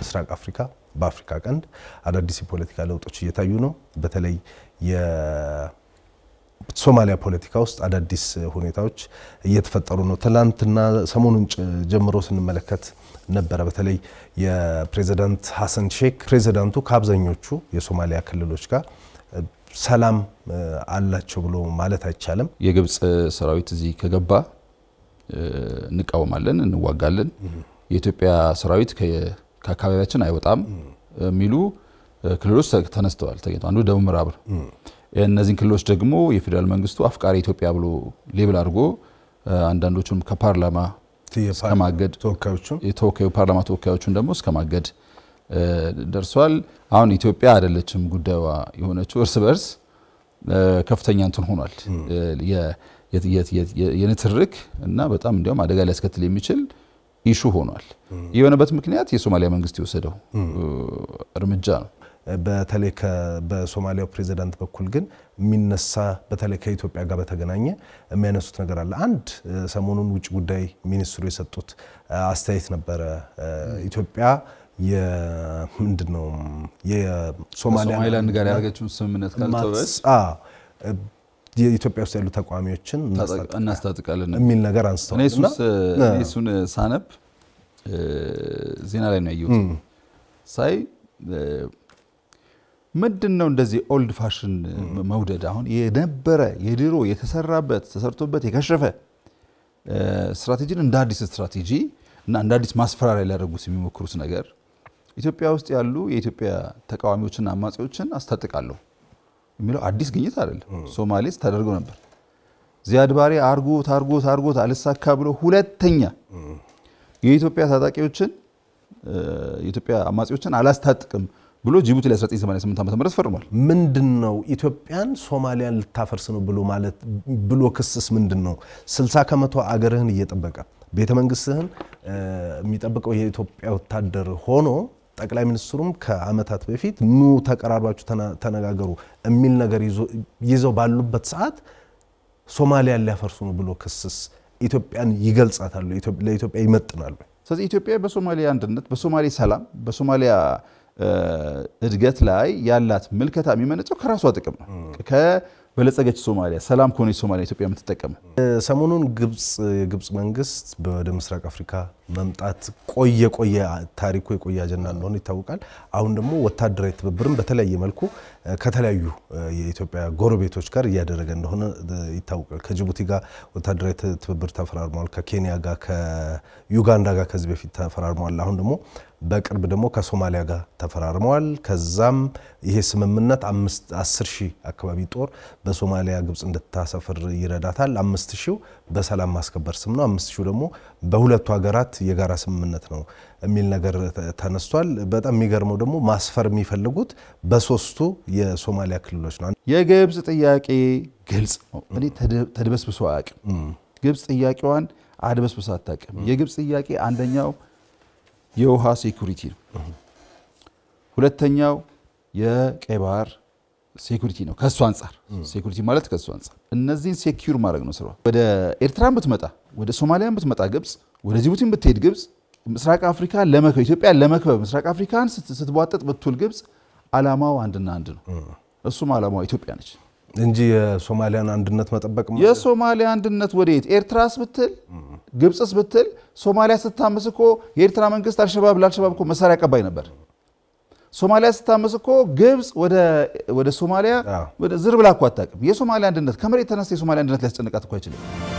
በምስራቅ አፍሪካ በአፍሪካ ቀንድ አዳዲስ የፖለቲካ ለውጦች እየታዩ ነው። በተለይ የሶማሊያ ፖለቲካ ውስጥ አዳዲስ ሁኔታዎች እየተፈጠሩ ነው። ትላንትና ሰሞኑን ጀምሮ ስንመለከት ነበረ። በተለይ የፕሬዚዳንት ሀሰን ሼክ ፕሬዚዳንቱ ከአብዛኞቹ የሶማሊያ ክልሎች ጋር ሰላም አላቸው ብሎ ማለት አይቻልም። የግብፅ ሰራዊት እዚህ ከገባ እንቃወማለን፣ እንዋጋለን፣ የኢትዮጵያ ሰራዊት ከአካባቢያችን አይወጣም የሚሉ ክልሎች ተነስተዋል፣ ተገኝተዋል። አንዱ ደቡብ ምዕራብ ነው። እነዚህን ክልሎች ደግሞ የፌዴራል መንግስቱ አፍቃሪ ኢትዮጵያ ብሎ ሌብል አድርጎ አንዳንዶቹም ከፓርላማ እስከ ማገድ የተወካዩ ፓርላማ ተወካዮቹን ደግሞ እስከ ማገድ ደርሷል። አሁን ኢትዮጵያ አይደለችም ጉዳዩ የሆነችው እርስ በርስ ከፍተኛ እንትን ሆኗል። የንትርክ እና በጣም እንዲያውም አደጋ ሊያስከትል የሚችል ኢሹ ሆኗል። የሆነበት ምክንያት የሶማሊያ መንግስት የወሰደው እርምጃ ነው። በተለይ በሶማሊያው ፕሬዚዳንት በኩል ግን የሚነሳ በተለይ ከኢትዮጵያ ጋር በተገናኘ የሚያነሱት ነገር አለ። አንድ ሰሞኑን ውጭ ጉዳይ ሚኒስትሩ የሰጡት አስተያየት ነበረ። ኢትዮጵያ ምንድን ነው የሶማሊላንድ ጋር ያደረገችውን ስምምነት ካልተወች የኢትዮጵያ ውስጥ ያሉ ተቃዋሚዎችን እናስታጥቃለን የሚል ነገር አንስተዋል። እኔ እሱን ሳነብ ዜና ላይ ነው ያየሁት። ሳይ ምንድን ነው እንደዚህ ኦልድ ፋሽን መውደድ? አሁን የነበረ የድሮ የተሰራበት ተሰርቶበት የከሸፈ ስትራቴጂን እንደ አዲስ ስትራቴጂ እና እንደ አዲስ ማስፈራሪያ ሊያደርጉት የሚሞክሩት ነገር ኢትዮጵያ ውስጥ ያሉ የኢትዮጵያ ተቃዋሚዎችና አማጺዎችን አስታጥቃለሁ የሚለው አዲስ ግኝት አይደለም። ሶማሌ ስታደርገው ነበር። ዚያድ ባሬ አርጎት አርጎት አርጎት አልሳካ ብሎ ሁለተኛ የኢትዮጵያ ታጣቂዎችን የኢትዮጵያ አማጺዎችን አላስታጥቅም ብሎ ጅቡቲ ላይ 1988 ዓ ም ፈርሟል። ምንድን ነው ኢትዮጵያን ሶማሊያን ልታፈርስ ነው ብሎ ማለት ብሎ ክስስ ምንድን ነው? 60 ከመቶ አገርህን እየጠበቀ ቤተ መንግስትህን የሚጠብቀው የኢትዮጵያ ወታደር ሆኖ ጠቅላይ ሚኒስትሩም ከዓመታት በፊት ኑ ተቀራርባችሁ ተነጋገሩ የሚል ነገር ይዘው ባሉበት ሰዓት ሶማሊያን ሊያፈርሱ ነው ብሎ ክስስ ኢትዮጵያን ይገልጻታሉ? ለኢትዮጵያ ይመጥናሉ? ስለዚህ ኢትዮጵያ በሶማሊያ አንድነት፣ በሶማሌ ሰላም፣ በሶማሊያ እድገት ላይ ያላት ምልከታ የሚመነጨው ከራሷ ጥቅም ነው። ከበለጸገች ሶማሊያ ሰላም ከሆነች ሶማሊያ ኢትዮጵያ የምትጠቀመው ሰሞኑን ግብፅ የግብፅ መንግስት ወደ ምስራቅ አፍሪካ መምጣት ቆየ ቆየ ታሪኩ የቆየ አጀንዳ እንደሆነ ይታወቃል። አሁን ደግሞ ወታደራዊ ትብብርም በተለያየ መልኩ ከተለያዩ የኢትዮጵያ ጎረቤቶች ጋር እያደረገ እንደሆነ ይታወቃል። ከጅቡቲ ጋር ወታደራዊ ትብብር ተፈራርመዋል። ከኬንያ ጋር፣ ከዩጋንዳ ጋር ከዚህ በፊት ተፈራርመዋል። አሁን ደግሞ በቅርብ ደግሞ ከሶማሊያ ጋር ተፈራርመዋል። ከዛም ይሄ ስምምነት አስር ሺህ አካባቢ ጦር በሶማሊያ ግብፅ እንድታሰፍር ይረዳታል። አምስት ሺው በሰላም ማስከበር ስም ነው። አምስት ሺው ደግሞ በሁለቱ ሀገራት የጋራ ስምምነት ነው የሚል ነገር ተነስቷል። በጣም የሚገርመው ደግሞ ማስፈር የሚፈልጉት በሶስቱ የሶማሊያ ክልሎች ነው። የግብፅ ጥያቄ ግልጽ ነው። እኔ ተድበስብሶ አያውቅም። ግብፅ ጥያቄዋን አድበስብሶ አታውቅም። የግብፅ ጥያቄ አንደኛው የውሃ ሴኩሪቲ ነው። ሁለተኛው የቀይ ባህር ሴኩሪቲ ነው። ከእሱ አንጻር ሴኩሪቲ ማለት ከእሱ አንጻር እነዚህን ሴኪዩር ማድረግ ነው ስራዋ። ወደ ኤርትራን ብትመጣ፣ ወደ ሶማሊያን ብትመጣ ግብፅ፣ ወደ ጅቡቲን ብትሄድ ግብፅ፣ ምስራቅ አፍሪካን ለመክበብ ኢትዮጵያን ለመክበብ ምስራቅ አፍሪካን ስትቧጠጥ ብትውል ግብፅ አላማው አንድና አንድ ነው። እሱም አላማዋ ኢትዮጵያ ነች እንጂ የሶማሊያን አንድነት መጠበቅ የሶማሊያ አንድነት ወደየት ኤርትራስ ብትል ግብፅስ ብትል ሶማሊያ ስታመስ እኮ የኤርትራ መንግስት አልሸባብ ለአልሸባብ እኮ መሳሪያ አቀባይ ነበር። ሶማሊያ ስታመስ እኮ ግብፅ ወደ ሶማሊያ ዝር ብላ እኮ አታውቅም። የሶማሊያ አንድነት ከመሬት ተነስተ የሶማሊያ አንድነት ሊያስጨንቃት እኮ አይችልም።